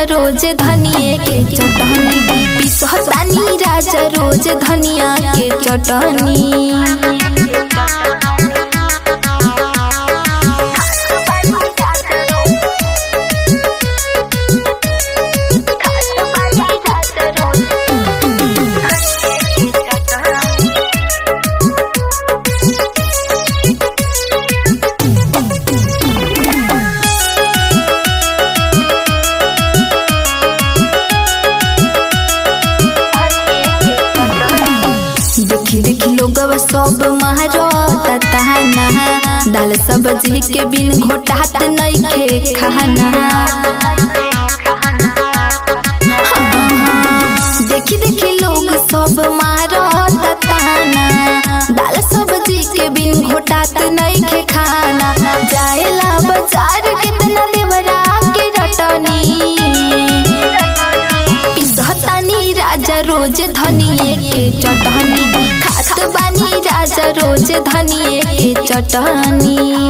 रोज धनिए के चटनी पिसहतानी राजा रोज धनिया के चटनी देखी देखी लोग सब महारत ताना दाल सब्जी के बिन घोटात नइखे खाना देखी देखी लोग सब मारत ताना दाल सब्जी के बिन घोटात नइखे खाना जाएला बाजार कितना देवरा के रटनी पिसहतानी राजा रोज धनिए के चटनी खात बानी राजा रोज धनिए के चटनी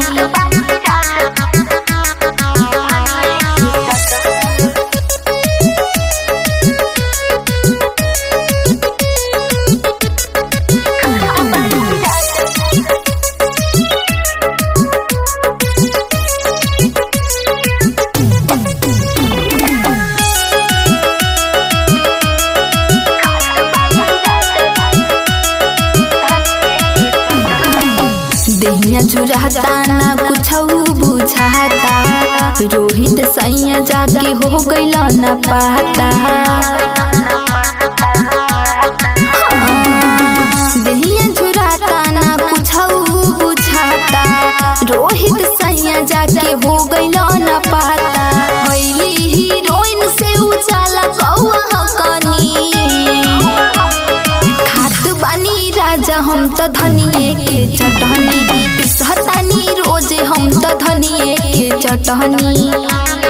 देहिया जुराता ना कुछ बुझाता रोहित सैया जाके हो गइल ना पाता देहिया जुराता ना कुछ बुझाता रोहित सैया जाके हो गइल ना पाता भइली हीरोइन से उजाला कौआ कनी खात बानी राजा हम त धनिए के चटनी पिसहतानी रोजे हम त धनिए के चटनी